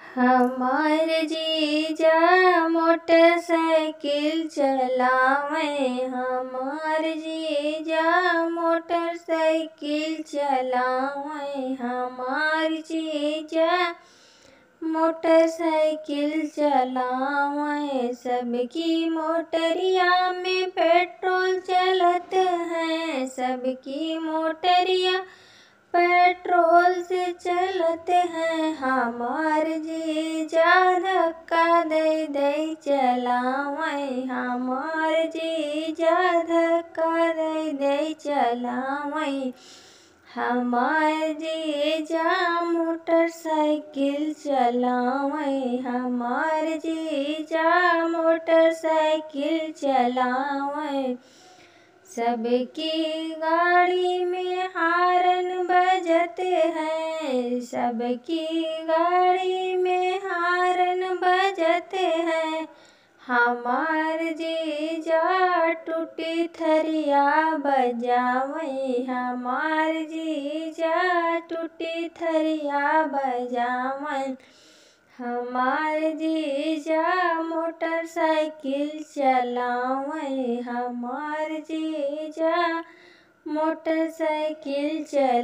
हमार जीजा मोटरसाइकिल चलावे हमार जीजा मोटरसाइकिल चलावे हमार जीजा मोटरसाइकिल चलावे सबकी मोटरिया में पेट्रोल चलत है सबकी मोटरिया पेट्रोल से चलत है हमार जीजा धक्का दे दे चलावे हमार जीजा धक्का दे दे चलावे हमार जीजा मोटरसाइकिल चलावे हमार जीजा मोटरसाइकिल चलावे सबकी गाड़ी में हारन बजते हैं सबकी गाड़ी में हारन बजते हैं हमार जीजा टूटी थरिया बजावे हमार जीजा टूटी थरिया बजावन हमार जीजा मोटरसाइकिल चलावे हमार जीजा मोटरसाइकिल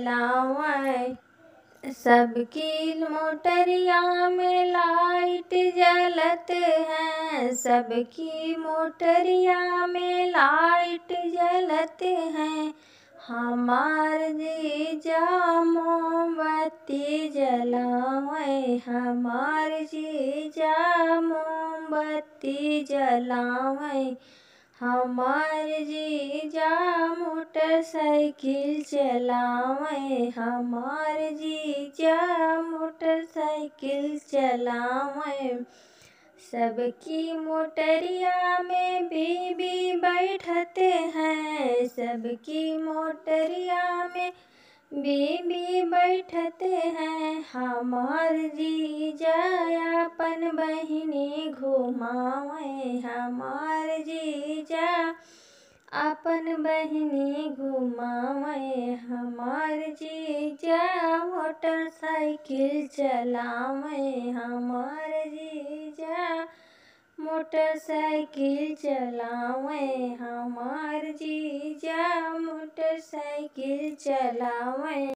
चलावे सबकी मोटरिया में लाइट जलत है सबकी मोटरिया में लाइट जलत है हमार जीजा मोमबत्ती जलावे हमार जीजा मोमबत्ती जलावे हमार जीजा मोटरसाइकिल चलावे हमार जीजा मोटरसाइकिल चलावे सबकी मोटरिया में बीबी बैठते हैं सबकी मोटरिया में बीबी बैठते हैं हमार जीजा अपन बहिनी घुमावे हमार जीजा अपन बहिनी घुमावे हमार जीजा मोटरसाइकिल चलावे हमार जीजा मोटरसाइकिल चलावे हमार जीजा मोटरसाइकिल चलावे